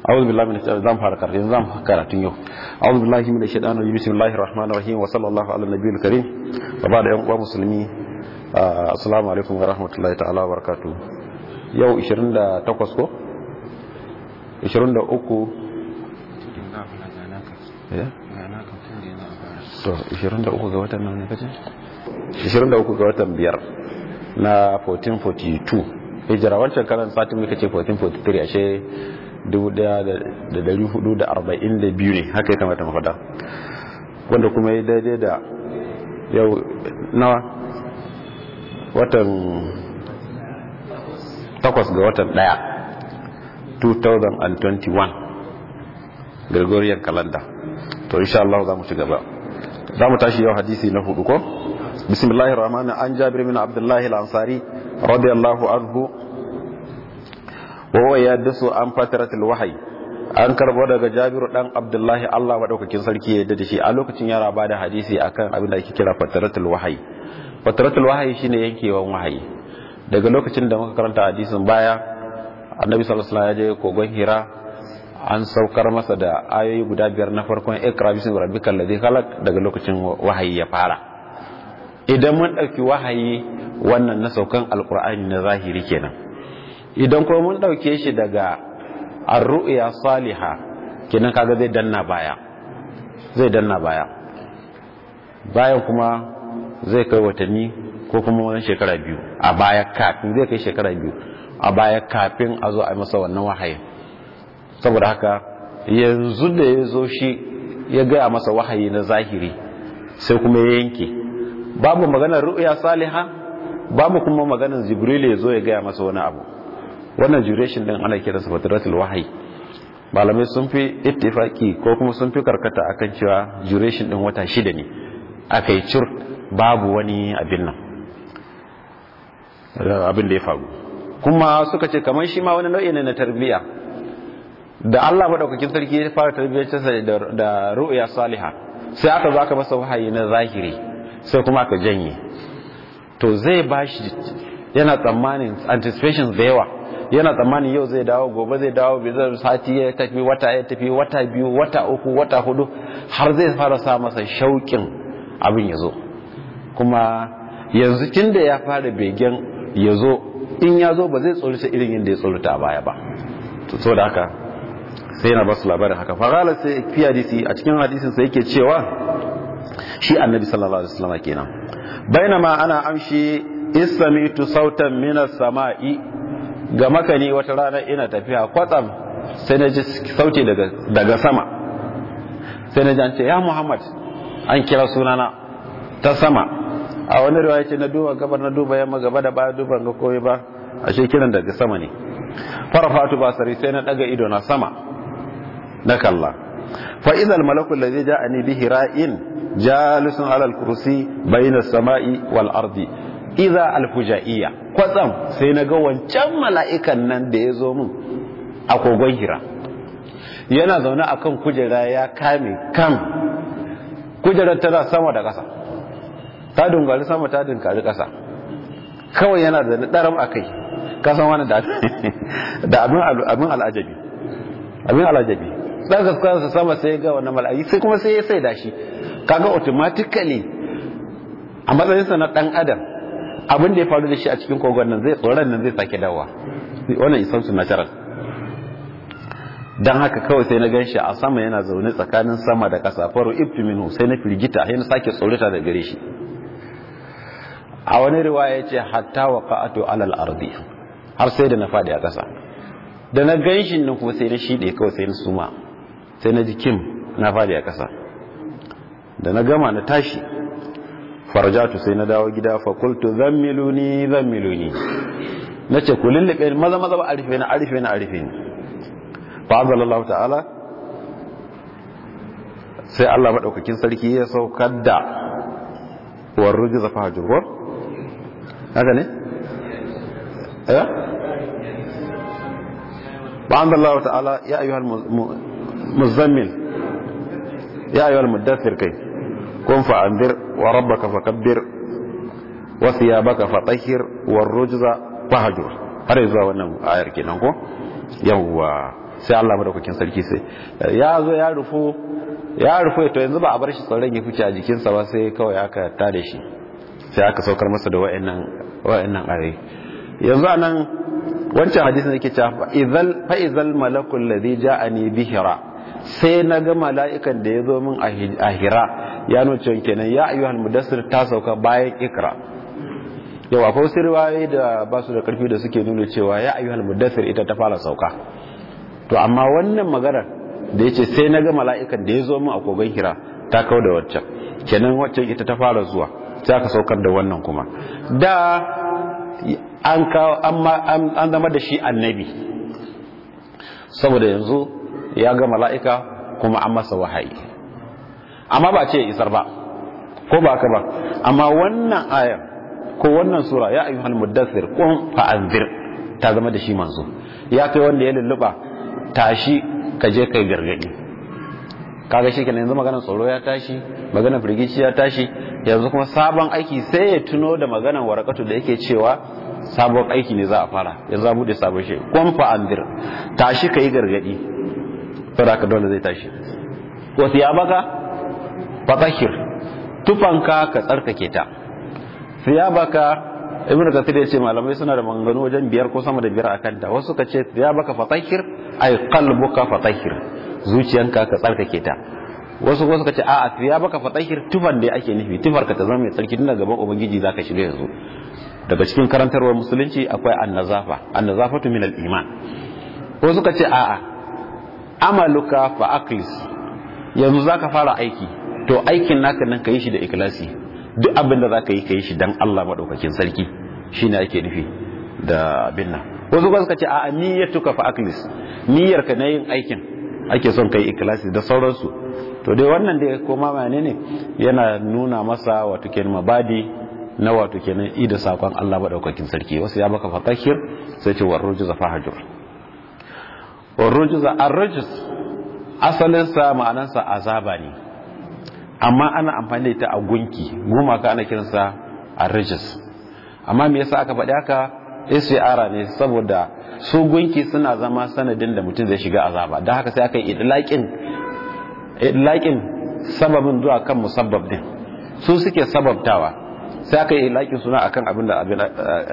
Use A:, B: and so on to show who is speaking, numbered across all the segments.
A: أعوذ بالله من الشيطان زام فارق زام كاراتين يو أعوذ بالله من الشيطان الرجيم بسم الله الرحمن الرحيم وصلى الله على النبي الكريم وبعد يوم مسلمين assalamu alaikum wa rahmatullahi ta'ala wa barakatu yau 28 ko 23 to 23 ga watan nan ne kace 23 ga watan biyar na 1442 hijira wancan karan satin muka ce 1443 ashe 1442 ne haka ya kamata mu faɗa wanda kuma ya daidai da yau nawa watan takwas ga watan daya 2021 Gregorian calendar to insha Allah za mu ci gaba za mu tashi yau hadisi na hudu ko bismillahir rahmanir an jabir bin abdullahi al-ansari radiyallahu anhu wa huwa yadsu an fatratul wahyi an karbo daga jabiru dan abdullahi Allah madaukakin sarki ya yarda da shi a lokacin yara ba da hadisi akan abin da ake kira fatratul wahyi fatratul wahayi shine yankewan wahayi daga lokacin da muka karanta hadisin baya annabi sallallahu alaihi wasallam ya je kogon hira an saukar masa da ayoyi guda biyar na farkon ikra bismi rabbikal ladhi khalaq daga lokacin wahayi ya fara idan mun dauki wahayi wannan na saukan alqur'ani na zahiri kenan idan kuma mun dauke shi daga ar-ru'ya salihah kenan kaga zai danna baya zai danna baya bayan kuma zai kai watanni ko kuma wani shekara biyu a baya kafin zai kai shekara biyu a baya kafin a zo a masa wannan wahayin saboda haka yanzu da ya zo shi ya gaya masa wahayi na zahiri sai kuma ya yanke babu maganar ru'ya saliha babu kuma maganar jibril ya zo ya gaya masa wani abu wannan duration din ana kiransa fatratul wahayi malamai sun fi ittifaki ko kuma sun fi karkata akan cewa duration din wata shida ne aka yi cur babu wani abin nan abin da ya faru kuma suka ce kamar shi ma wani nau'i ne na tarbiyya da Allah madaukakin sarki ya fara tarbiyyar da ru'ya saliha sai aka zo aka masa wahayi na zahiri sai kuma aka janye to zai bashi yana tsammanin anticipations da yawa yana tsammanin yau zai dawo gobe zai dawo bai zai sati ya tafi wata ya tafi wata biyu wata uku wata hudu har zai fara sa masa shauƙin abin ya zo kuma yanzu tun da ya fara begen ya zo in ya zo ba zai tsorita irin yadda ya tsorita a baya ba so da haka sai yana basu labarin haka fagala sai fi hadisi a cikin hadisin sai yake cewa shi annabi sallallahu alaihi wasallam kenan bainama ana amshi istamitu sautan minas sama'i ga makani wata rana ina tafiya kwatsam sai na ji sauti daga daga sama sai na ji an ce ya muhammad an kira sunana ta sama a wani riwaya ce na duba gabar na duba yamma gaba da baya duban ga koyi ba a kiran daga sama ne farafatu ba sari sai na daga ido na sama na kalla fa idal malakul ladhi ja'ani bihi ra'in jalisun ala al-kursi bayna as-sama'i wal ardi idza al-fujaiyya kwatsam sai na ga wancan mala'ikan nan da ya zo min a kogon hira yana zaune akan kujera ya kame kan kujerar tana sama da ƙasa ta dungari sama ta dunkari ƙasa kawai yana da ɗaram a kai kasan wani da abin al'ajabi abin al'ajabi ɗan gaskansa sama sai ga wani mal'ayi sai kuma sai ya sai da shi kaga automatically a matsayinsa na ɗan adam abin da ya faru da shi a cikin kogon nan zai tsoron nan zai sake dawa wannan isan su natural don haka kawai sai na gan shi a sama yana zaune tsakanin sama da ƙasa faru ibtiminu sai na firgita sai na sake tsorita da gare shi a wani riwaya ce hatta wa qa'atu alal ardi har sai da na fadi a ƙasa da na gan shi nan kuma sai na shide kawai sai na suma sai na ji kim na fadi a ƙasa da na gama na tashi farjatu sai na dawo gida fa qultu zammiluni zammiluni nace ku lullube maza maza ba arife na arife na arife ni fa azzalallahu ta'ala sai Allah madaukakin sarki ya saukar da war rujza fa hajur haka ne eh ba azzalallahu ta'ala ya ayyuhal muzammil ya ayyuhal muddathir kai kun fa anzir wa rabbaka fakabbir wa thiyabaka fatahhir war rujza fahjur har zuwa wannan ayar kenan ko yawwa sai Allah madaukakin sarki sai ya zo ya rufo ya rufo to yanzu ba a bar shi tsoron ya fice a jikinsa ba sai kawai aka tada shi sai aka saukar masa da wa'annan wa'annan ayoyi yanzu anan wancan hadisin yake cewa idhal fa idhal malakul ladhi ja'ani bihira sai na ga mala'ikan da ya zo min a hira ya nuna cewa kenan ya ayyuhal mudassir ta sauka bayan ikra yau akwai wasu riwayoyi da ba su da karfi da suke nuna cewa ya ayyuhal mudassir ita ta fara sauka to amma wannan maganar da yace sai na ga mala'ikan da ya zo min a kogon hira ta kawo da waccan kenan waccan ita ta fara zuwa sai aka saukar da wannan kuma da an kawo an zama da shi annabi saboda yanzu ya ga mala'ika kuma an masa wahayi amma ba ce isar ba ko ba ka ba amma wannan ayar ko wannan sura ya ayyuhal muddathir qum fa'anzir ta zama da shi manzo ya kai wanda ya lulluba tashi ka je kai gargadi kaga shi kenan yanzu maganar tsoro ya tashi maganar firgici ya tashi yanzu kuma sabon aiki sai ya tuno da maganar warakatu da yake cewa sabon aiki ne za a fara ya za bude sabon shi qum fa'anzir tashi kai gargadi saboda ka dole zai tashi wasu ya baka fatahir tufanka ka tsarkake ta siya baka ibn kathir ya ce malamai suna da manganu wajen biyar ko sama da biyar a kanta wasu ka ce siya baka fatahir ay qalbuka fatahir zuciyanka ka tsarkake ta wasu ko suka ce a'a siya baka fatahir tufan da ake nufi tufarka ta zama mai tsarki tun gaban ubangiji zaka shiga yanzu daga cikin karantarwar musulunci akwai annazafa annazafatu min al-iman ko suka ce a'a amaluka fa aqlis yanzu zaka fara aiki to aikin naka nan yi shi da ikhlasi duk abin da zaka yi yi shi dan Allah madaukakin sarki shine ake nufi da abin nan wasu ba suka ce a niyyatuka fa aqlis niyyar ka na yin aikin ake son kai ikhlasi da sauransu to dai wannan dai koma mane ne yana nuna masa wato kenan mabadi na wato kenan i da sakon Allah madaukakin sarki wasu ya baka fatahir sai ce warruju fahajur warrujuza arrajus asalinsa ma'anansa azaba ne amma ana amfani da ita a gunki gumaka ana kiransa arrajus amma me yasa aka faɗi haka istiara ne saboda su gunki suna zama sanadin da mutum zai shiga azaba don haka sai aka yi idlaqin idlaqin sababin zuwa kan musabbab din su suke sababtawa sai aka yi laƙin suna akan abin da abin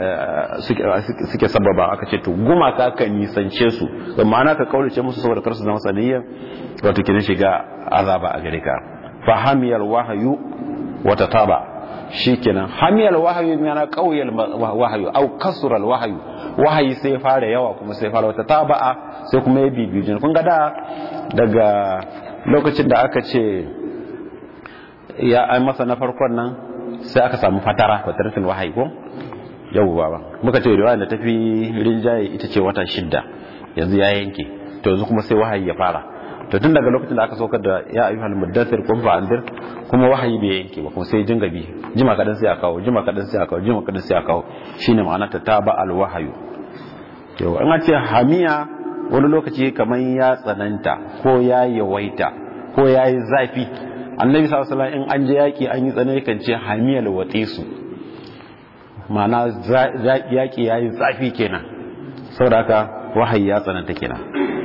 A: suke sababa aka ce to gumaka ka nisance su da ma'ana ka kaulace musu saboda kar su zama saniyya wato kin shiga azaba a gare ka fa hamiyal wahayu wa tataba shikenan hamiyal wahayu yana qauyal wahayu au kasral wahayu wahayi sai fara yawa kuma sai fara wata taba'a sai kuma ya bibiyu kun ga da daga lokacin da aka ce ya ai masa na farkon nan sai aka samu fatara fataratul wahayi ko yau baba muka ce riwaya da tafi rinjaye ita ce wata shidda yanzu ya yanke to yanzu kuma sai wahayi ya fara to tun daga lokacin da aka saukar da ya ayyuhal muddathir qum fa andir kuma wahayi bai yanke ba kuma sai jinga bi jima kadan sai a kawo jima kadan sai a kawo jima kadan sai a kawo shine ma'ana ta taba al wahayu to an ce hamiya wani lokaci kaman ya tsananta ko ya yawaita ko ya yi zafi annabi sallallahu alaihi in an je yaki an yi tsanani kan ce hamiyal watisu ma'ana yaki yayi zafi kenan saboda haka wahayi ya tsananta kenan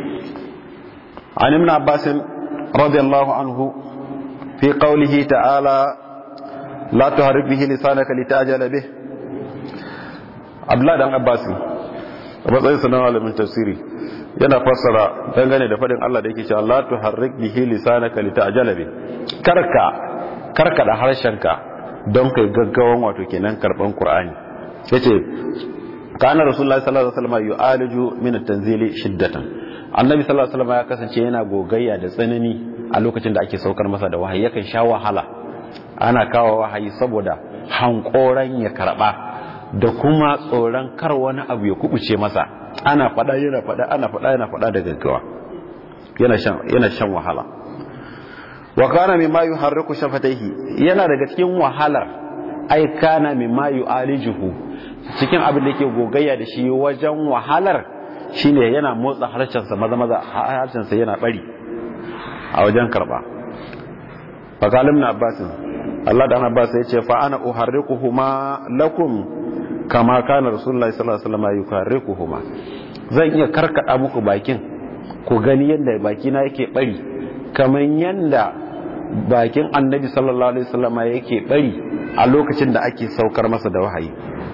A: an ibn abbas radiyallahu anhu fi qawlihi ta'ala la tuharrik bihi lisanaka litajala bih abdullah dan abbas a matsayin sanan malamin tafsiri yana fassara dangane da fadin Allah da yake cewa la tuharrik bihi lisanaka litajala bih karka karka da harshenka don kai gaggawan wato kenan karban qur'ani yace kana rasulullahi sallallahu alaihi wasallam yu'aliju min at-tanzili shiddatan annabi sallallahu alaihi wasallam ya kasance yana gogayya da tsanani a lokacin da ake saukar masa da wahayi yakan sha wahala ana kawo wahayi saboda hankoran ya karba da kuma tsoron kar wani abu ya kubuce masa ana fada yana fada ana fada yana fada da gaggawa yana shan yana shan wahala wa kana mimma yuharriku shafataihi yana daga cikin wahalar ai kana mimma yu'alijuhu cikin abin da yake gogayya da shi wajen wahalar shine yana motsa harshensa maza maza harshensa yana bari a wajen karba fakalim na abbasin Allah da ana abbas ya ce fa ana uharrikuhuma lakum kama kana rasulullahi sallallahu alaihi wasallam yuharrikuhuma zan iya karkada muku bakin ku gani yadda bakina yake bari kamar yadda bakin annabi sallallahu alaihi wasallama yake bari a lokacin da ake saukar masa da wahayi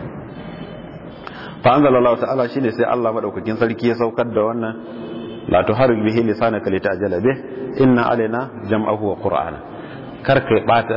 A: fa anzalallahu ta'ala shine sai Allah madaukakin sarki ya saukar da wannan la tuharrik bihi lisanaka litajala bih inna alaina jam'ahu wa qur'ana karka bata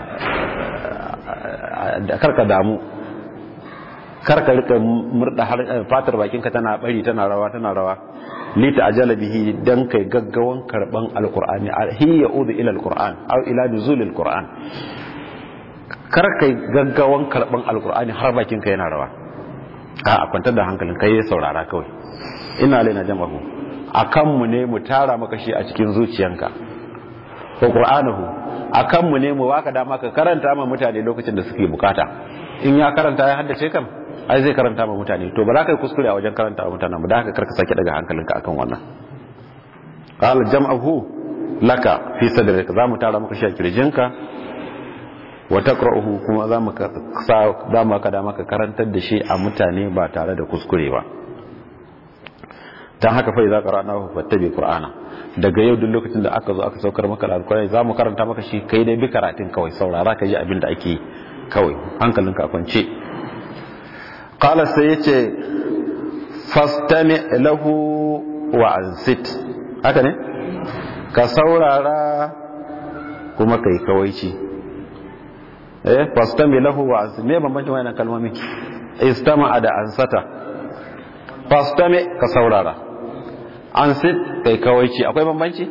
A: karka damu karka rika murda fatar bakinka tana bari tana rawa tana rawa lita ajala bihi dan kai gaggawan karban alqur'ani hi yaudu ila alqur'an aw ila nuzul alqur'an kar kai gaggawan karban alqur'ani har bakinka yana rawa a kwantar da hankalin kai saurara kawai ina laina jama'u akan mu ne mu tara maka shi a cikin zuciyanka ko qur'anahu akan mu ne mu baka dama ka karanta ma mutane lokacin da suke bukata in ya karanta ya haddace kam ai zai karanta ma mutane to ba za ka yi kuskure a wajen karanta wa mutanen ba da haka karka sake daga hankalinka akan wannan qala jam'ahu laka fi sadrika za mu tara maka shi a kirjinka wa taqra'uhu kuma za mu za mu ka dama ka karantar da shi a mutane ba tare da kuskure ba dan haka fa idza qara'nahu fattabi qur'ana daga yau duk lokacin da aka zo aka saukar maka alkurani za mu karanta maka shi kai dai bi karatun kawai saurara ka ji abin da ake kawai hankalinka a kwance qala sai yace fastami lahu wa ansit haka ne ka saurara kuma kai kawaici eh fastami lahu wa ansit me bambancin wannan kalmomi istama da ansata fastami ka saurara an sit kai kawaici akwai bambanci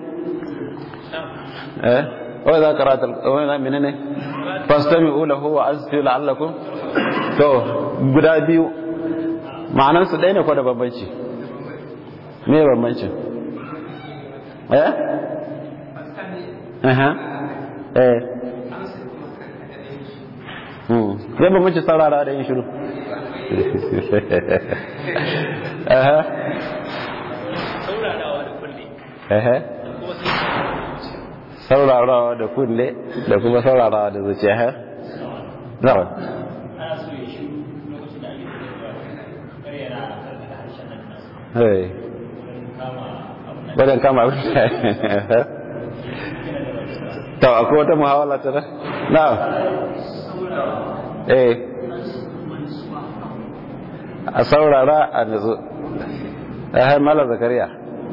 A: eh wai za ka rata wai za menene fastami ulahu wa azfi la'allakum to guda biyu ma'anan su ɗaya ne ko da bambanci me bambanci eh eh eh hmm zai bambanci saurara da yin shiru eh ehe saurarawa da kunne da kuma saurarawa da zuciya ha nawa hey wajen kama abin da ta akwai wata muhawala ta na eh a saurara a nutsu ya mala zakariya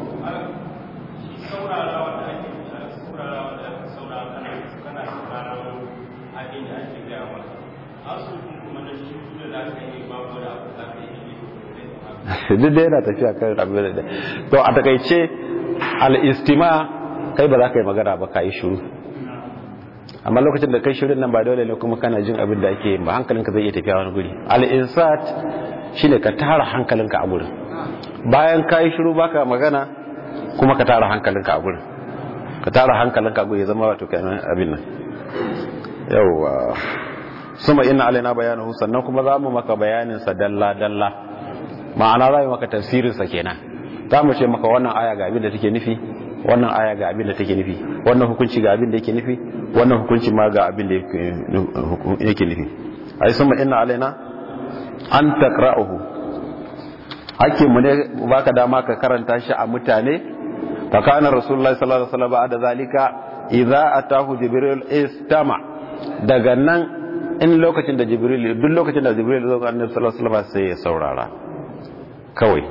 A: duk da yana tafiya kan abin da to a takaice al-istima kai ba za ka yi magana ba ka yi shiru amma lokacin da kai shirin nan ba dole ne kuma kana jin abin da ake ba hankalinka zai iya tafiya wani guri al-insat shine ka tara hankalinka a gurin bayan ka yi shiru baka magana kuma ka tara hankalinka a gurin ka tara hankalinka a gurin ya zama wato kenan abin nan yawwa suma inna alaina bayanahu sannan kuma za mu maka bayanin sa dalla dalla ma'ana za mu maka tafsirin sa kenan za mu ce maka wannan aya ga abin da take nufi wannan aya ga abin da take nufi wannan hukunci ga abin da yake nufi wannan hukunci ma ga abin da yake nufi ai suma inna alaina an taqra'uhu ake mu ne baka dama ka karanta shi a mutane fa kana rasulullahi sallallahu alaihi wasallam ba'da zalika idza atahu jibril istama daga nan in lokacin da jibril duk lokacin da jibril zo ga annabi sallallahu alaihi wasallam sai ya saurara kawai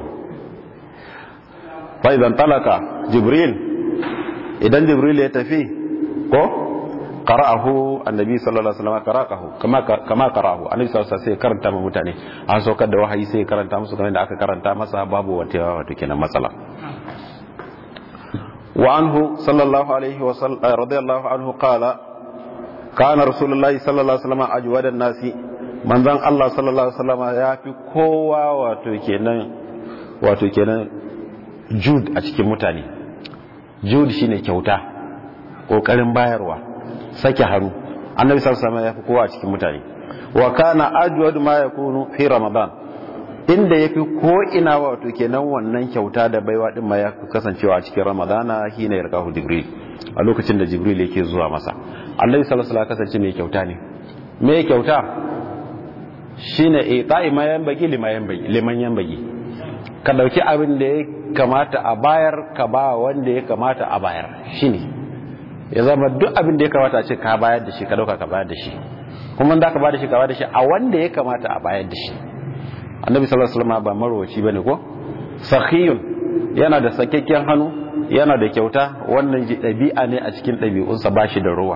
A: fa idan talaka jibril idan jibril ya tafi ko qara'ahu annabi sallallahu alaihi wasallam qara'ahu kama kama qara'ahu annabi sallallahu alaihi wasallam sai karanta ma mutane an saukar da wahayi sai karanta musu kamar da aka karanta masa babu wata wato kenan matsala wa anhu sallallahu alaihi wasallam radiyallahu anhu qala kana rasulullahi sallallahu alaihi wasallam ajwadan nasi manzon Allah sallallahu alaihi wasallam ya fi kowa wato kenan wato kenan jud a cikin mutane jud shine kyauta kokarin bayarwa sake hannu annabi sallallahu alaihi wasallam ya fi kowa a cikin mutane wa kana ajwad ma yakunu fi ramadan inda yafi ko ina wato kenan wannan kyauta da baiwa din ma ya kasancewa a cikin ramadana hina yarkahu jibril a lokacin da jibril yake zuwa masa annabi sallallahu alaihi wasallam kasance mai kyauta ne me kyauta shine ita'i ma yanbagi liman yanbagi liman yanbagi ka dauki abin da ya kamata a bayar ka ba wanda ya kamata a bayar shine ya zama duk abin da ya kamata a ce ka bayar da shi ka dauka ka bayar da shi kuma da ka bayar da shi ka bayar da shi a wanda ya kamata a bayar da shi annabi sallallahu alaihi wasallam ba marwaci bane ko sakhiyun yana da sakakken hannu yana da kyauta wannan ɗabi'a ne a cikin ɗabi'unsa ba shi da ruwa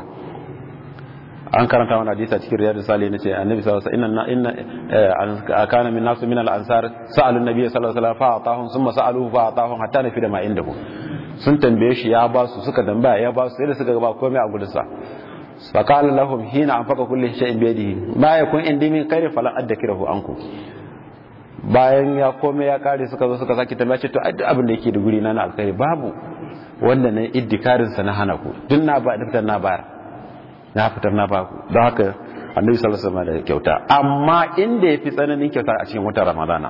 A: an karanta wani hadisi a cikin riyadu sali na ce annabi sallallahu alaihi wasallam inna inna kana min nasu min al-ansar sa'alu an-nabiy sallallahu alaihi wasallam fa atahum thumma sa'aluhu fa atahum hatta nafi da ma indahu sun tambaye shi ya ba su suka tambaya ya ba su sai da suka ba komai a gudunsa fa qala lahum hina anfaqa kulli shay'in bi yadihi ma yakun indi min khairin fala addakirahu ankum bayan ya komai ya kare suka zo suka saki tambaya ce to duk abin da yake da guri na na alkhairi babu wanda na iddikarin sa na hana ku duk na ba da fitar na bayar na fitar na ba ku don haka annabi sallallahu alaihi wasallam da kyauta amma inda yafi tsananin kyauta a cikin watan ramadana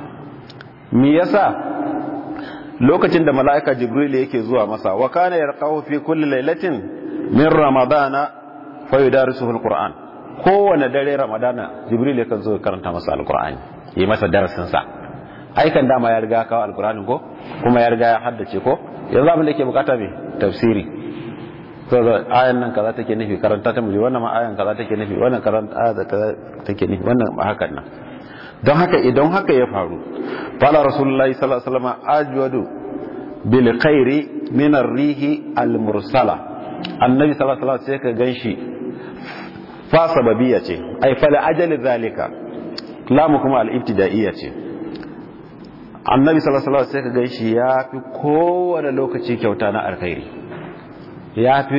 A: me yasa lokacin da mala'ika jibril yake zuwa masa wa kana yarqahu fi kulli lailatin min ramadana fa yudarisuhu alquran kowane dare ramadana jibril yakan zo karanta masa alqur'ani yi masa darasin sa aikan dama ya riga kawo alqur'ani ko kuma ya riga ya haddace ko yanzu abin da yake bukata me tafsiri to ayan nan kaza take nufi karanta ta muje wannan ma ayan kaza take nufi wannan karanta aya kaza take nufi wannan ma hakan nan don haka idan haka ya faru fala rasulullahi sallallahu alaihi wasallam ajwadu bil khairi min ar-rihi al-mursala annabi sallallahu alaihi wasallam sai ka ganshi fa sababiyya ce ai fa la ajali zalika lamu kuma al-ibtida'iyya ce annabi sallallahu alaihi wasallam sai ka ganshi ya fi kowane lokaci kyauta na alkhairi ya fi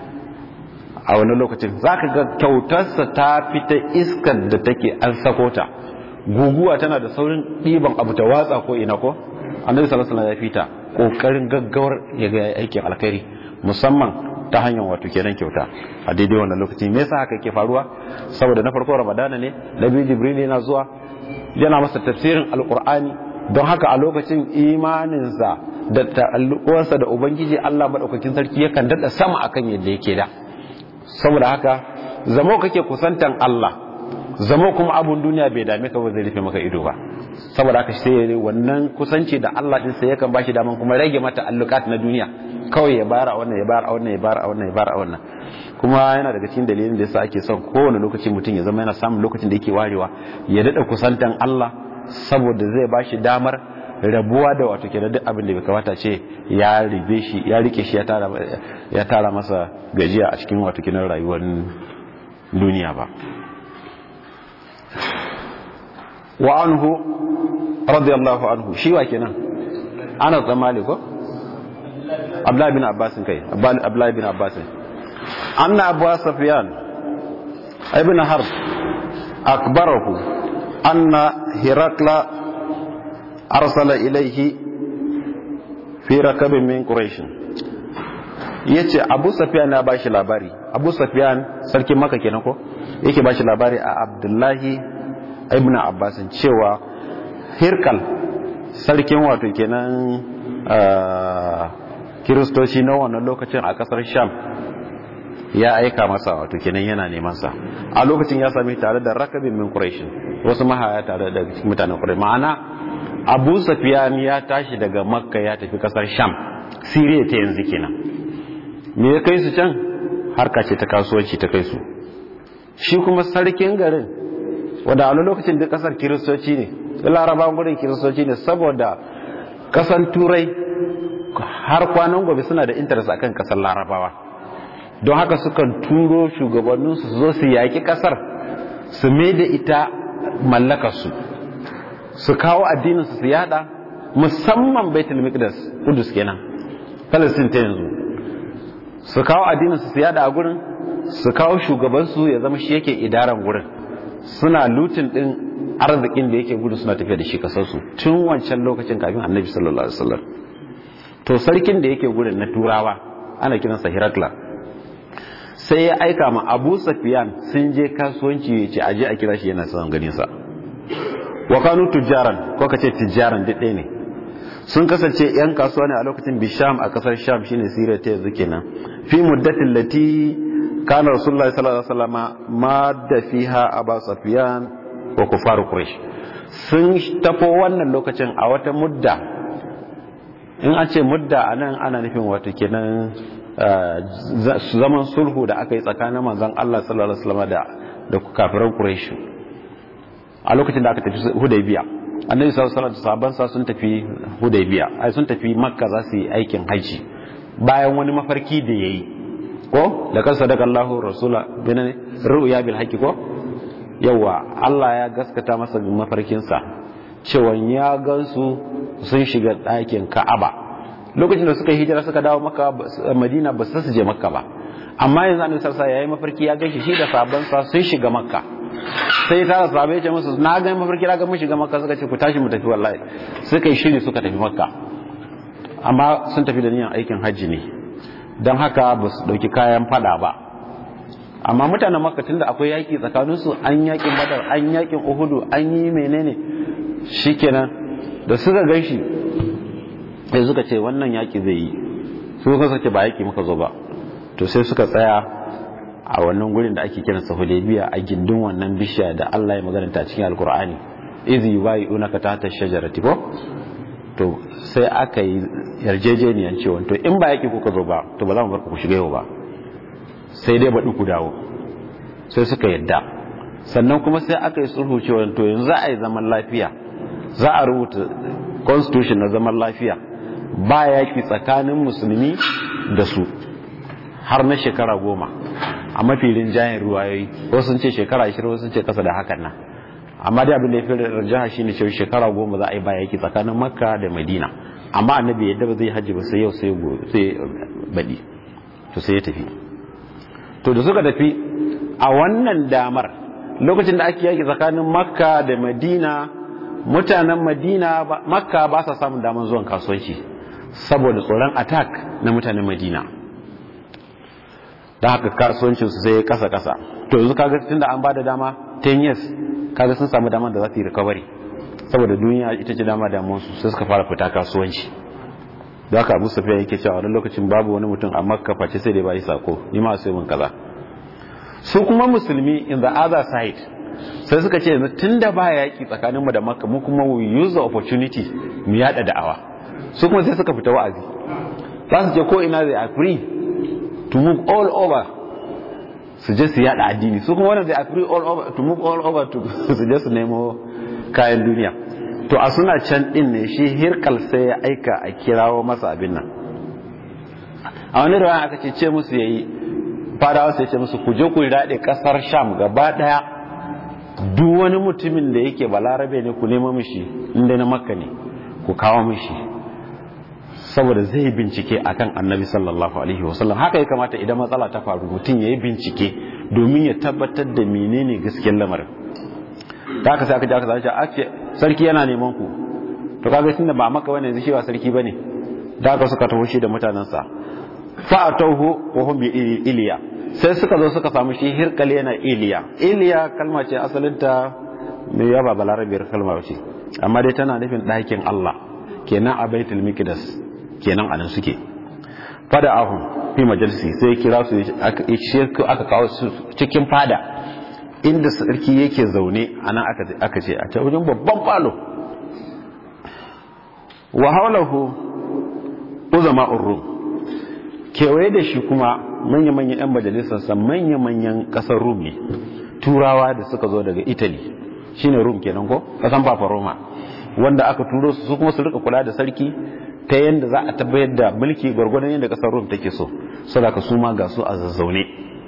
A: a wani lokacin zaka ga kyautarsa ta fita iskar da take an sako ta guguwa tana da saurin ɗiban abu ta watsa ko ina ko annabi sallallahu alaihi wasallam ya fita kokarin gaggawar ya ga aikin alkhairi musamman ta hanyar wato kenan kyauta a daidai wannan lokaci me yasa haka yake faruwa saboda na farko ramadana ne na biyu jibril yana zuwa yana masa tafsirin alqur'ani don haka a lokacin imaninsa da ta'alluƙuwarsa da ubangiji Allah madaukakin sarki yakan dada sama akan yadda yake da saboda haka zamo kake kusantan Allah zama kuma abun duniya bai dame ka ba zai rufe maka ido ba saboda haka sai wannan kusanci da Allah din sai yakan bashi daman kuma rage mata allukat na duniya kawai ya bayar a wannan ya bayar a wannan ya bayar a wannan ya bayar a wannan kuma yana daga cikin dalilin da yasa ake son kowane lokaci mutum ya zama yana samun lokacin da yake warewa ya dada kusantan Allah saboda zai bashi damar rabuwa da wato kenan duk abin da bai kamata ce ya ribe shi ya rike shi ya tara ya tara masa gajiya a cikin wato kenan rayuwar duniya ba wa anhu radiyallahu anhu shi wa kenan ana tsammali ko abdullahi bin abbas kai abdullahi bin abbas anna abu sufyan ibn harb akbarahu anna hirakla arsala ilayhi fi rakabin min quraish yace abu sufyan ya bashi labari abu sufyan sarkin makka kenan ko yake bashi labari a abdullahi ibn abbasin cewa hirkal sarkin wato kenan kiristoci na wannan lokacin a kasar sham ya aika masa wato kenan yana neman sa a lokacin ya sami tare da rakabin min quraish wasu mahaya tare da mutanen quraish ma'ana abu safiyan ya tashi daga makka ya tafi kasar sham siriya ta yanzu kenan me ya kai su can harka ce ta kasuwanci ta kai su shi kuma sarkin garin wadda a lokacin duk kasar kiristoci ne larabawan gudun kiristoci ne saboda kasan turai har kwanan gobe suna da interest akan kasar larabawa don haka sukan turo shugabanninsu su zo su yaƙi kasar su mai da ita mallakarsu su kawo addininsu su yada musamman baitul miqdas kudus kenan palestine ta yanzu su kawo addininsu su yada a gurin su kawo shugabansu ya zama shi yake idaran gurin suna lutin din arzikin da yake gudu suna tafiya da shi kasarsu tun wancan lokacin kafin annabi sallallahu alaihi wasallam to sarkin da yake gurin na turawa ana kiransa hirakla sai ya aika ma abu safiyan sun je kasuwanci ya ce aje a kira shi yana son ganin sa wa kanu tujjaran ko kace tijjaran duk ɗaya ne sun kasance yan kasuwa ne a lokacin bisham a kasar sham shine siriya ta yanzu kenan fi muddatin lati kana rasulullahi sallallahu alaihi wasallam ma da fiha aba sufyan wa kufar quraish sun tafo wannan lokacin a wata mudda in an ce mudda a nan ana nufin wata kenan zaman sulhu da aka yi tsakanin manzon Allah sallallahu alaihi wasallam da da kafiran Quraysh a lokacin da aka tafi Hudaybiya annabi sallallahu alaihi wasallam sa sun tafi Hudaybiya ai sun tafi Makka za su yi aikin haji bayan wani mafarki da yayi ko da kan sadaka Allahu rasula binane ru'ya bil haqqi ko yawa Allah ya gaskata masa mafarkin sa cewa ya gansu sun shiga ɗakin Ka'aba lokacin da suka hijira suka dawo Makka Madina ba su je Makka ba amma yanzu annabi sallallahu alaihi yayi mafarki ya ganshi shi da sabon sa sun shiga Makka sai ta sahabbai ce musu na ga mafarki na ga mun shiga Makka suka ce ku tashi mu tafi wallahi suka yi shiri suka tafi Makka amma sun tafi da niyan aikin hajji ne don haka ba su ɗauki kayan fada ba amma mutanen makka da akwai yaƙi tsakaninsu an yaƙin badar an yaƙin uhudu an yi menene shikenan da suka gan shi sai suka ce wannan yaƙi zai yi su suka ce ba yaƙi muka zo ba to sai suka tsaya a wannan gurin da ake kiransa hudaybiya a gindin wannan bishiya da Allah ya magana ta cikin alkur'ani izi yubayi'unaka tahta shajarati ko to sai aka yi yarjejeniyan cewa to in ba yake kuka zo ba to ba za mu bar ku shiga yau ba sai dai baɗi ku dawo sai suka yadda sannan kuma sai aka yi sulhu cewa to yanzu za a yi zaman lafiya za a rubuta constitution na zaman lafiya ba yaki tsakanin musulmi da su har na shekara goma a mafi rinjayen ruwayoyi wasu sun ce shekara ashirin wasu sun ce kasa da hakan nan amma dai abin da ya fi rajaha shine cewa shekara goma za a yi ba yaki tsakanin makka da madina amma annabi yadda ba zai hajji ba sai yau sai sai baɗi to sai ya tafi to da suka tafi a wannan damar lokacin da ake yaki tsakanin makka da madina mutanen madina makka ba sa samun damar zuwan kasuwanci saboda tsoron attack na mutanen madina da haka kasuwancinsu sai kasa kasa to yanzu kaga tunda an ba da dama 10 years kaga sun samu damar da za su yi recovery saboda duniya ita ce dama damuwarsu sai suka fara fita kasuwanci da haka abu safiya yake cewa wani lokacin babu wani mutum a makka face sai dai bayi sako ni ma sai mun kaza su kuma musulmi in the other side sai suka ce yanzu tunda ba yaki tsakanin mu da makka mu kuma we use the opportunity mu yada da'awa su kuma sai suka fita wa'azi za su je ko ina they are free to move all over su je su yada addini su kuma wannan they are free all over to move all over to su je su nemo kayan duniya to a suna can din ne shi hirkal sai ya aika a kirawo masa abin nan a wani rawan aka ce ce musu yayi fadawa sai ce musu ku je ku daɗe ƙasar sham gaba ɗaya duk wani mutumin da yake balarabe ne ku nemo mishi inda na makka ne ku kawo mishi saboda zai bincike akan annabi sallallahu alaihi wasallam haka ya kamata idan matsala ta faru mutum ya yi bincike domin ya tabbatar da menene gaskiyar lamarin da aka sai aka ji aka zace ake sarki yana neman ku to kaga tunda ba maka wani yanzu shi ba sarki bane da aka suka taho shi da mutanansa fa atawhu wa hum bi iliya sai suka zo suka samu shi hirkal yana iliya iliya kalma ce asalinta mai yaba balarabiyar kalma ce amma dai tana nufin ɗakin Allah kenan a baitul miqdas kenan anan suke fada ahun fi majalisi sai kira su aka kawo su cikin fada inda sarki yake zaune a nan aka ce a wajen babban falo wa haulahu uzama rum kewaye da shi kuma manya-manyan 'yan majalisarsa manya-manyan kasar rum ne turawa da suka zo daga italy shine rum kenan ko kasan papa roma wanda aka turo su kuma su rika kula da sarki ta yadda za a tabbayar da mulki gwargwadon yadda kasar rum take so saboda su ma ga su a zazzaune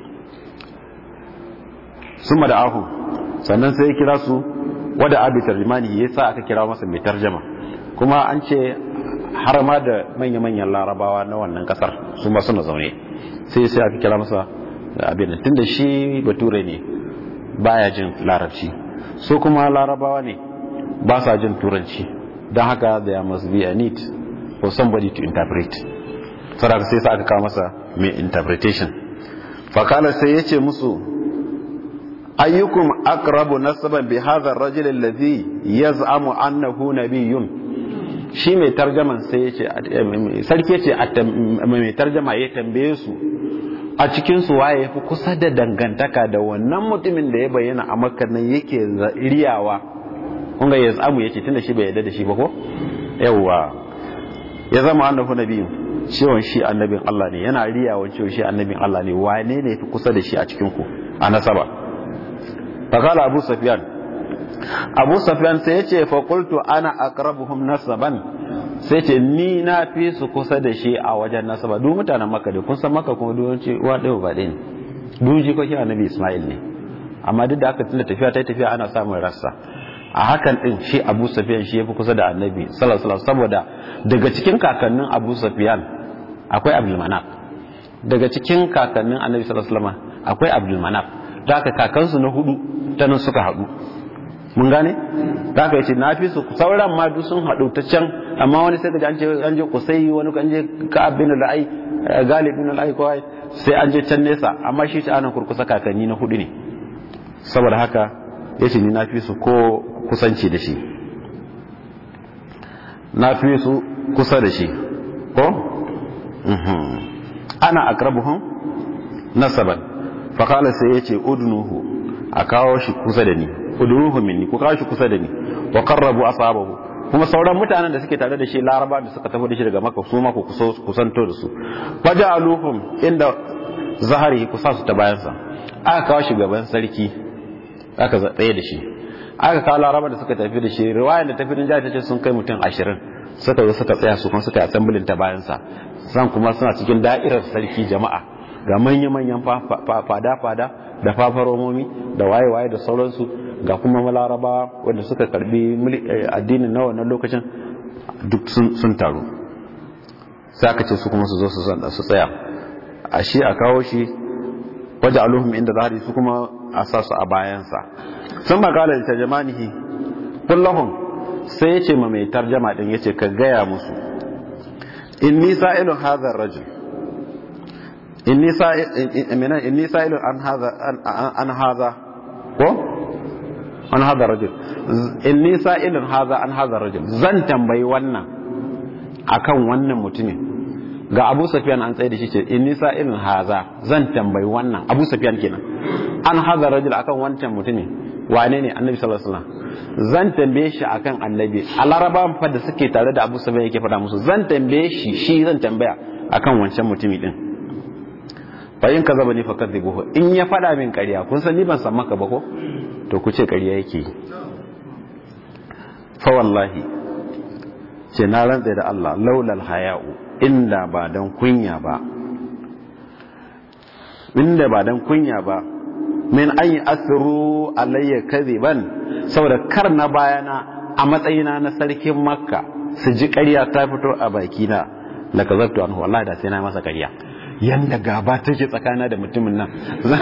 A: sun da ahu sannan sai ya kira su wada abi tarjimani ya sa aka kira masa mai tarjama kuma an ce har ma da manya-manyan larabawa na wannan kasar su ma suna zaune sai sai aka kira masa abin tun da shi bature ne baya jin larabci su kuma larabawa ne ba sa jin turanci don haka there must be a need for somebody to interpret saboda sai sa aka kawo masa mai interpretation fakala sai ya ce musu ayyukum aqrabu nasaban bi hadha ar-rajul alladhi yaz'amu annahu nabiyyun shi mai tarjaman sai yace sarki yace mai tarjama ya tambaye su a cikin su waye yafi kusa da dangantaka da wannan mutumin da ya bayyana a makka nan yake riyawa kun ga yazamu yace tunda shi bai yarda da shi ba ko yawwa ya zama annabi nabiyu cewa shi annabin Allah ne yana riyawa cewa shi annabin Allah ne wane ne fi kusa da shi a cikin ku a nasaba fakala abu sufyan abu sufyan sai yace fa qultu ana aqrabuhum nasaban sai ce ni na fi su kusa da shi a wajen nasaba duk mutanen makka da kun san makka kuma duk ce uwa ɗaya ba ɗaya ne duk ji kokin annabi isma'il ne amma duk da aka tunda tafiya ta tafiya ana samun rassa a hakan din shi abu sufyan shi yafi kusa da annabi sallallahu alaihi saboda daga cikin kakannin abu sufyan akwai abdul manaf daga cikin kakannin annabi sallallahu alaihi akwai abdul manaf da aka kakansu na hudu ta nan suka haɗu mun gane da aka yace na fi su sauran ma duk sun haɗu ta can amma wani sai ka an je an je kusai wani an je ka'ab bin al-ai galib bin al-ai ko sai an je can nesa amma shi ta anan kurkusa kakanni na hudu ne saboda haka yace ni na fi su ko kusanci da shi na fi su kusa da shi ko ana akrabuhum nasaban fa qala sai yace udnuhu a kawo shi kusa da ni udnuhu minni ku kawo shi kusa da ni wa qarrabu asabahu kuma sauran mutanen da suke tare da shi laraba da suka tafi da shi daga maka su ma ku kusanto da su faja'aluhum inda zahari ku sa su ta bayansa aka kawo shi gaban sarki aka tsaye da shi aka kawo laraba da suka tafi da shi riwayar da tafi rinjaya ta ce sun kai mutum ashirin suka zo suka tsaya su kuma suka yi asambulin ta bayansa san kuma suna cikin da'irar sarki jama'a ga manya-manyan fada-fada da fafaromomi da waye-waye da sauransu ga kuma malaraba wanda suka karbi addinin na wannan lokacin duk sun taru sai aka ce su kuma su zo su tsaya a shi a kawo shi waje aluhum inda zahari su kuma a sa su a bayansa sun makala da tarjamanihi kullahum sai ya ce ma mai tarjama din ya ce ka gaya musu inni sa'ilun hadha rajul inni sa'ilun an hadha an hadha ko an hadha rajul inni sa'ilun hadha an hadha rajul zan tambayi wannan akan wannan mutumin ga Abu Sufyan an tsaye da shi ce inni sa'ilun hadha zan tambayi wannan Abu Sufyan kenan an hadha rajul akan wancan mutumin wane ne Annabi sallallahu alaihi wasallam zan tambaye shi akan Annabi a Larabawan fa da suke tare da Abu Sufyan yake faɗa musu zan tambaye shi shi zan tambaya akan wancan mutumi din fa in kaza bani fakadhibuhu in ya fada min ƙarya kun san ni ban san maka ba ko to ku ce ƙarya yake fa wallahi ce na rantsa da Allah laulal haya'u inda ba dan kunya ba inda ba dan kunya ba min an yi asiru alayya kadhiban saboda kar na bayana a matsayina na sarkin makka su ji ƙarya ta fito a bakina la kazabtu anhu wallahi da sai na masa ƙarya yanda gaba take tsakana da mutumin nan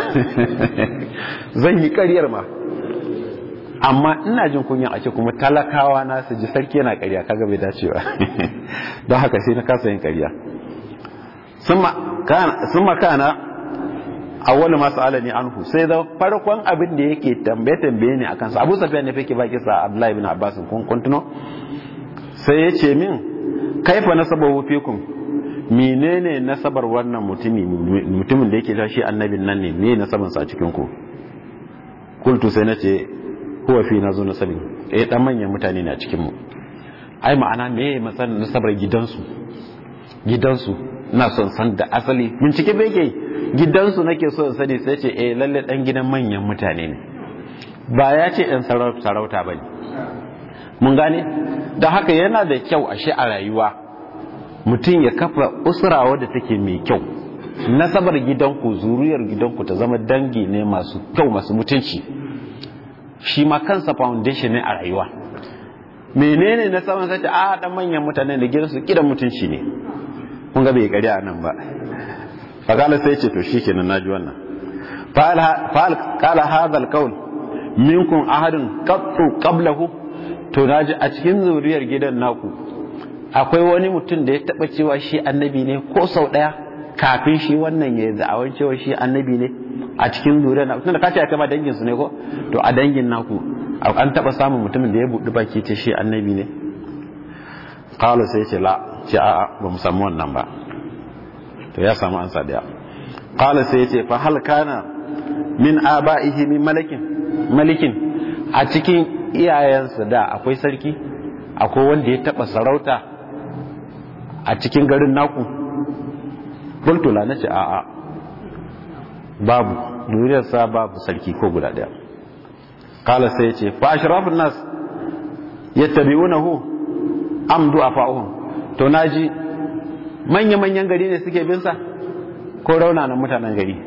A: zan yi ƙaryar ma amma ina jin kunya a ce kuma talakawa na su ji sarki yana ƙarya kaga bai dace ba don haka sai na kasa yin ƙarya sun makana awwalu masu alani anhu sai da farkon abin da yake tambaye tambaye ne akan sa Abu Sufyan ne fake baki sa Abdullahi ibn Abbas kun kuntuno sai ya ce min kaifa nasabahu fikum menene nasabar wannan mutumi mutumin da yake ta shi annabin nan ne me nasaban sa a cikin ku kultu sai nace huwa fi nazo nasabin eh dan manyan mutane ne a cikin mu ai ma'ana me masan nasabar gidansu gidansu ina son san da asali bincike bai ke gidansu nake so in sani sai ce eh lalle dan gidan manyan mutane ne ba ya ce ɗan sarauta ba ne mun gane da haka yana da kyau ashe a rayuwa mutum ya kafa usra wadda take mai kyau nasabar gidanku zuriyar gidanku ta zama dangi ne masu kyau masu mutunci shi ma kansa foundation ne a rayuwa menene nasabar sace a dan manyan mutane da gidansu kidan mutunci ne kun ga bai kari a nan ba fakala sai ce to shikenan naji wannan fa'al qala hadha alqawl minkum ahadun qattu qablahu to naji a cikin zuriyar gidan naku akwai wani mutum da ya taba cewa shi annabi ne ko sau daya kafin shi wannan ya da'awar cewa shi annabi ne a cikin zuriyar naku tunda kace kai ma dangin su ne ko to a dangin naku an taba samun mutumin da ya budi baki ce shi annabi ne qala sai ce la ce a'a ba mu samu wannan ba to ya samu ansa daya qala sai ya ce fa hal kana min aba'ihi min malakin malikin a cikin iyayensa da akwai sarki akwai wanda ya taba sarauta a cikin garin naku bultula na ce a'a babu duniyarsa babu sarki ko guda daya kala sai ya ce fa ashrafun nas yattabi'unahu am du'afa'uhum to naji manya manyan gari ne suke bin sa ko raunanan mutanen gari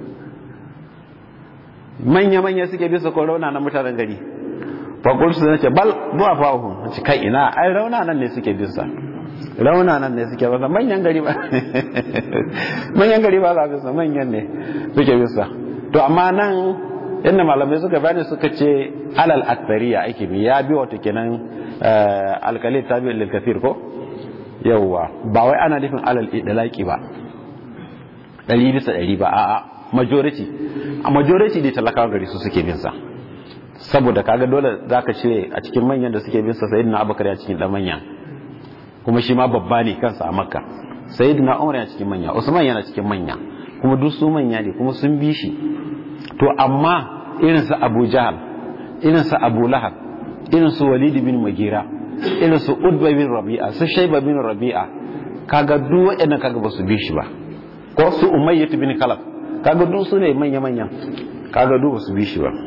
A: manya manya suke bin sa ko raunanan mutanen gari fa qultu nace bal du'afa'uhum nace kai ina ai raunanan ne suke bin sa raunanan ne suke bin sa manyan gari ba manyan gari ba za bin sa manyan ne suke bin sa to amma nan inda malamai suka bani suka ce alal akbariya ake bi ya bi wato kenan alkalin tabi lil kafir ko yawwa ba wai ana nufin alal idlaqi ba ɗari bisa ɗari ba a'a majority a majority da talakawa gari su suke bin sa saboda kaga dole zaka ce a cikin manyan da suke bin sa sayyidina abubakar ya cikin dan manya kuma shi ma babba ne kansa a makka sayyidina umar ya cikin manya usman yana cikin manya kuma duk su manya ne kuma sun bi shi to amma irin su abu jahal irin su abu lahab irin su walid bin magira irin su udba bin rabi'a su shaiba bin rabi'a kaga duk waɗannan kaga ba su bi shi ba ko su umayyah bin kalab kaga duk su ne manya manya kaga duk ba su bi shi ba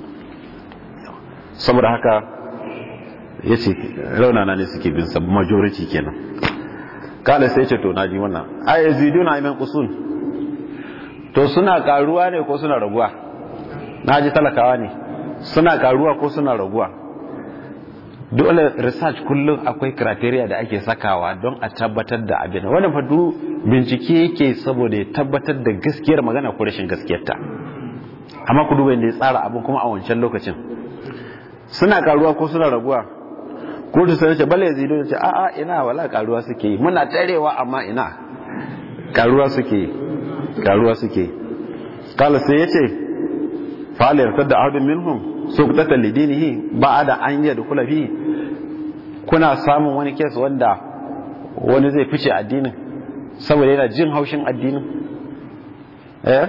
A: saboda haka yace raunana ne suke bin sa majority kenan kala sai ce to naji wannan ay yaziduna ayman qusun to suna karuwa ne ko suna raguwa naji talakawa ne suna karuwa ko suna raguwa dole research kullum akwai criteria da ake sakawa don a tabbatar da abin wannan fa duk bincike yake saboda ya tabbatar da gaskiyar magana ko rashin gaskiyarta amma ku duba inda ya tsara abin kuma a wancan lokacin suna karuwa ko suna raguwa ko da sai ce bale yazidu ce a a ina wala karuwa suke yi muna tarewa amma ina karuwa suke yi karuwa suke yi kala sai yace fa la yartadda ahadun minhum suqtatan lidinihi ba'da an yadkhula fi kuna samun wani kes wanda wani zai fice addinin saboda yana jin haushin addinin eh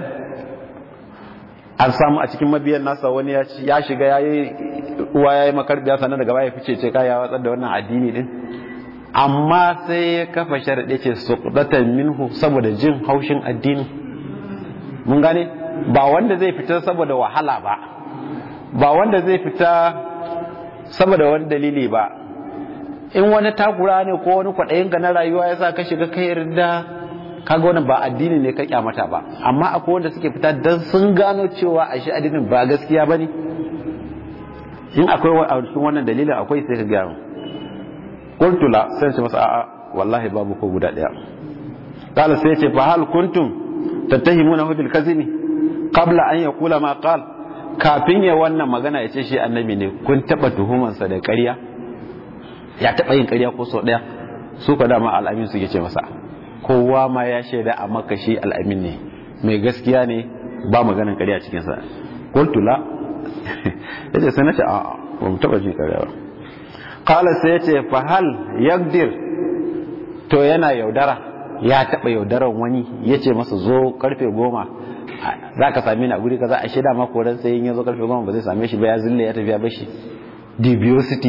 A: an samu a cikin mabiyan nasa wani ya shiga ya yi uwa ya yi makarbiya sannan daga baya fice ce kaya watsar da wannan addini din amma sai ya kafa sharaɗe ce su minhu saboda jin haushin addini mun gane ba wanda zai fita saboda wahala ba ba wanda zai fita saboda wani dalili ba in wani takura ne ko wani kwaɗayinka na rayuwa ya sa ka shiga kai yarda kaga wannan ba addini ne ka kyamata ba amma akwai wanda suke fita dan sun gano cewa a shi addinin ba gaskiya ba ne in akwai a cikin wannan dalilin akwai sai ka gano qultula sai ce masa a'a wallahi babu ko guda daya qala sai ce fa hal kuntum tattahimuna bil kadhibi qabla an yaqula ma qal kafin ya wannan magana ya ce shi annabi ne kun taba tuhumansa da ƙarya ya taba yin ƙarya ko sau daya su ka dama al'amin suke ce masa kowa ma ya shaida a maka shi al'amin ne mai gaskiya ne ba maganin ƙarya cikinsa kultula ya ce sai na ce a ba mu taɓa jin ƙarya ba kala sai ya ce fahal yagdir to yana yaudara ya taɓa yaudaran wani ya ce masa zo karfe goma za ka same ni a guri kaza a shida mako ran sai ya zo karfe goma ba zai same shi ba ya zille ya tafi ya bashi dubiosity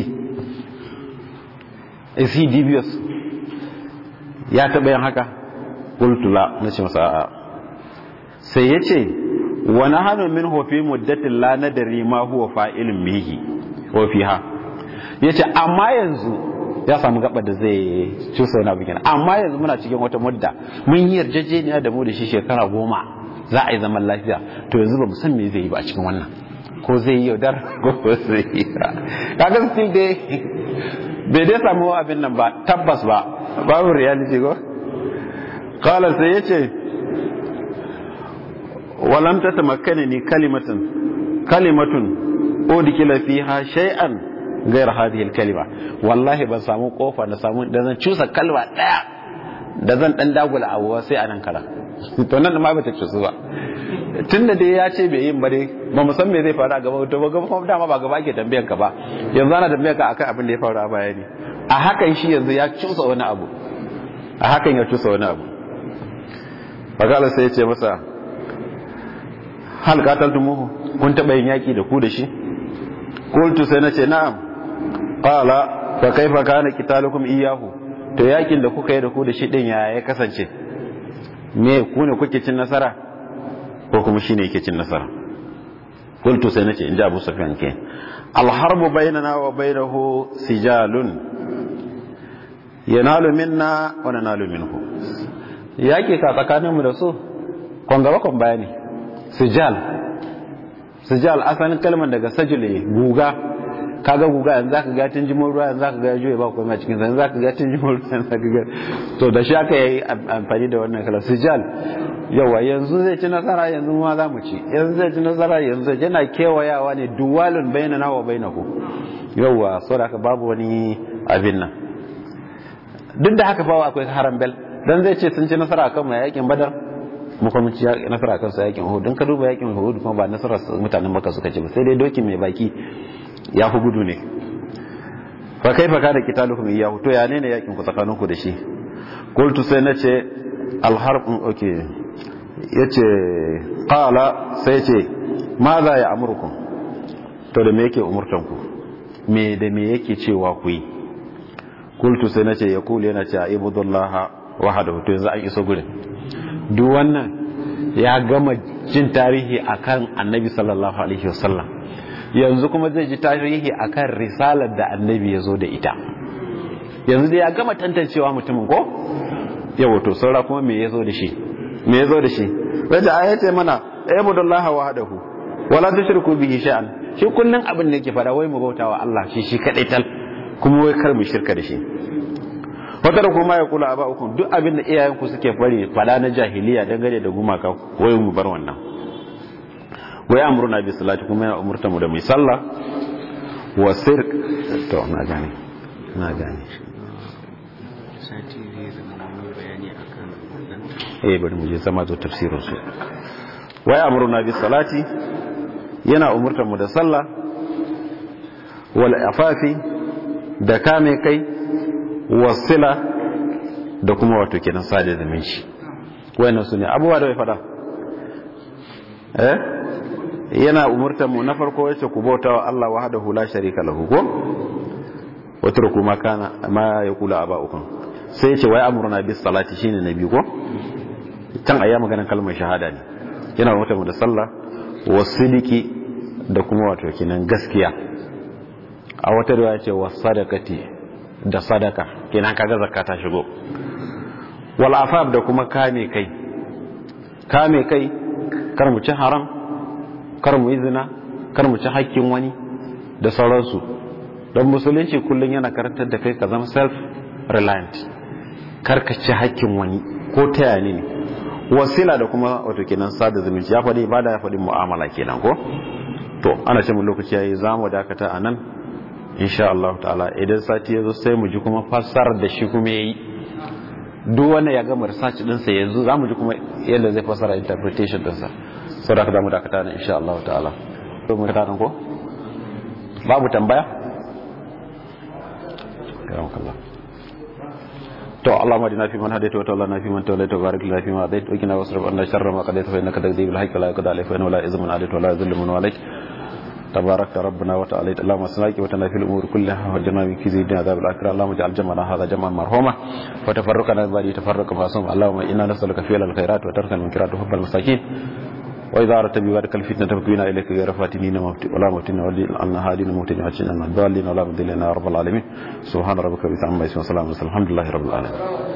A: is he dubious ya taɓa yin haka kultula na ce masa a'a sai ya ce wani hannun min hofi muddatin la nadari ma huwa fa'ilin mihi wa fiha ya ce amma yanzu ya samu gaba da zai cusa wani abu amma yanzu muna cikin wata mudda mun yi yarjejeniya da mu da shi shekara goma za a yi zaman lafiya to yanzu ba mu san me zai yi ba a cikin wannan ko zai yi yaudar ko zai yi kaga still dai bai dai samu abin nan ba tabbas ba babu reality go kala sai ya ce walam ta tamakkani ni kalimatun kalimatun udkila fiha shay'an ghayr hadhihi kalima wallahi ban samu kofa da samu da zan cusa kalma daya da zan dan dagula abuwa sai anan kara to nan ma bata cusu ba tunda dai ya ce bai yin ba dai ba mu san me zai faru a gaba to ba gaba kuma dama ba gaba ake tambayan ka ba yanzu ana tambayan ka akan abin da ya faru a baya ne a hakan shi yanzu ya cusa wani abu a hakan ya cusa wani abu bagala sai ya ce masa hal qataltumuhu kun taba yin yaki da ku da shi qultu sai nace na'am qala fa kaifa kana qitalukum iyyahu to yakin da kuka yi da ku da shi din ya ya kasance me ku ne kuke cin nasara ko kuma shine yake cin nasara qultu sai nace inda Abu Sufyan ke al harbu bainana wa bainahu sijalun yanalu minna wa nanalu minhu yaki ka tsakaninmu da su kon gaba kon bayani sijal sijal asalin kalmar daga sajule guga kaga guga yanzu zaka ga tun jimon ruwa yanzu zaka ga juye ba komai cikin yanzu zaka ga tun jimon ruwa yanzu zaka ga to da shi aka yi amfani da wannan kalmar sijal yawa yanzu zai ci nasara yanzu ma za mu ci yanzu zai ci nasara yanzu yana kewayawa ne duwalun bainana wa bainahu yawa saboda babu wani abin nan duk da haka fa akwai haram bel dan zai ce sun ci nasara akan mai yakin badar mu kuma ci nasara akan su yakin uhud dan ka duba yakin uhud kuma ba nasara mutanen makka suka ci ba sai dai doki mai baki ya fi gudu ne fa kaifa kana qitalukum iyyahu to ya ne ne yakin ku tsakaninku da shi qultu sai nace al harb okay yace qala sai yace ma za ya amurkum to da me yake umurtan ku me da me yake cewa ku yi kultu sai nace ya kulu yana cewa ibudullah wahdahu to yanzu an iso gurin duk wannan ya gama jin tarihi akan annabi sallallahu alaihi wasallam yanzu kuma zai ji tarihi akan risalar da annabi ya zo da ita yanzu dai ya gama tantancewa mutumin ko yawa to saura kuma me ya zo da shi me ya zo da shi wanda aya ce mana ibudullah wahdahu wala tushriku bihi shay'an shi kullun abin da yake fada wai mu bautawa Allah shi shi kadai tal kuma wai kar mu shirka da shi wata da kuma ya kula ba uku duk abin da iyayenku suke bari fada na jahiliya dangane da gumaka wai mu bar wannan wai amruna bi salati kuma yana umurta mu da mai sallah wa sirk to na gane na gane
B: sati zai zama wani bayani akan wannan
A: eh bari mu je sama zo tafsirin su wai amruna bi salati yana umurta mu da sallah wal afafi da kame kai wasila da kuma wato kenan sada zumunci wayannan su ne abubuwa da bai fada eh yana umurtar mu na farko yace ku bauta wa Allah wahdahu la sharika lahu ko wato kuma kana ma yaqulu aba'ukum sai yace wai amruna bis salati shine nabi ko can ayya maganar kalmar shahada ne yana umurtar mu da sallah wasiliki da kuma wato kenan gaskiya a wata riwaya ce wasadaqati da sadaka kenan kaga zakka ta shigo wal afab da kuma kame kai kame kai kar mu ci haram kar mu izina kar mu ci hakkin wani da sauransu don musulunci kullum yana karantar da kai ka zama self reliant kar ka ci hakkin wani ko ta ne wasila da kuma wato kenan sada zumunci ya faɗi ibada ya faɗi mu'amala kenan ko to ana ce mu lokaci yayi zamu dakata anan insha Allah ta'ala idan sati ya zo sai mu ji kuma fassarar da shi kuma yayi duk wanda ya gama research din sa yanzu zamu ji kuma yadda zai fassara interpretation din sa saboda haka zamu dakata ne insha Allah ta'ala to mu dakata ko babu tambaya karakallah to Allah ma dina fi man hadaita wa tawallana fi man tawallaita wa barik lana fi ma hadaita wa qina wasrif anna sharra ma qadaita fa innaka taqdi bil haqqi la yuqda alayka wa la yuzlimu alayka wa la yuzlimu alayka تبارك ربنا وتعالى اللهم صلك وتنا في الامور كلها وجنا من كيد عذاب الاخره اللهم اجعل جمعنا هذا جمعا مرحوما وتفرقنا بعد تفرق معصوم اللهم انا نسالك فعل الخيرات وترك المنكرات وحب المساكين واذا اردت ببارك الفتنه فكنا اليك غير فاتنين ولا موتين ولا هادين موتين وجنا الضالين ولا مضلين يا رب العالمين سبحان ربك رب العزه عما يصفون وسلام الحمد لله رب العالمين